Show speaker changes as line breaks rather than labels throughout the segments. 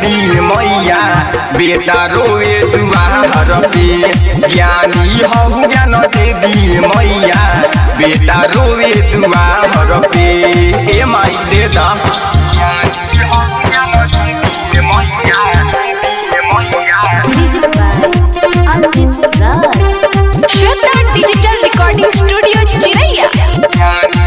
दी मैया बेटा रोवे दुआर पे ज्ञानी हूँ ज्ञान दे दी मैया बेटा रोवे दुआर पे ए माई दे दा
Music by Arvind Raj.
Shweta digital recording studio Chiraiya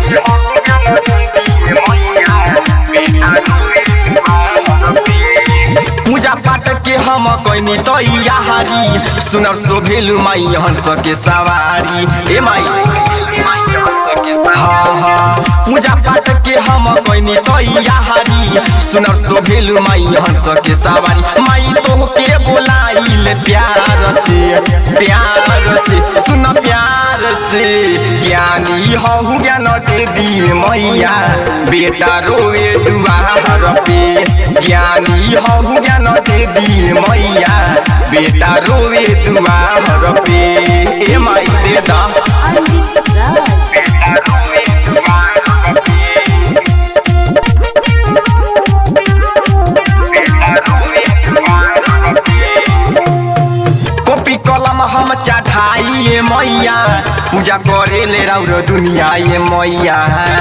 पूजा पाठ के हम कैनी तैयारी सुनर सोभेलु माई हंस के सवारी ए माई हाँ हाँ पूजा पाठ के हम कैनी तैयारी सुनर सोभेलु माई हंस के सवारी माई तो के बोलाइल प्यार से प्यार से सुन प्यार से ज्ञानी हूँ ज्ञान दे दी मैया बेटा रोवे दुआर पे ज्ञानी हूँ ज्ञान दे दी मैया बेटा रोवे दुआर पे ए माई दे दा
Arvind Raj.
कॉपी कलम हम चढ़ाइए मैया पूजा करे ले रौर दुनिया ये मैया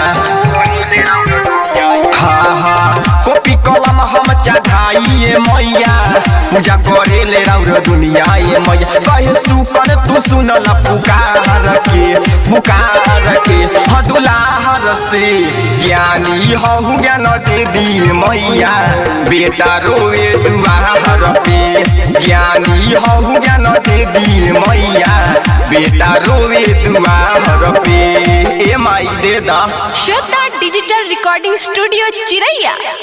हाँ हाँ कॉपी कलम हम चढ़ाइए मैया पूजा करे ले रौर दुनिया ये मैया कहे सुकर तू सुनल पुकार के पुकार के हाँ दुलाहर से ज्ञानी हूँ ज्ञान दे दी मैया बेटा रोवे दुआर पे ज्ञानी हूँ ज्ञान दे दी मैया बेटा रोवे दुआर पे ए माई दे दा
श्वेता डिजिटल रिकॉर्डिंग स्टूडियो चिरैया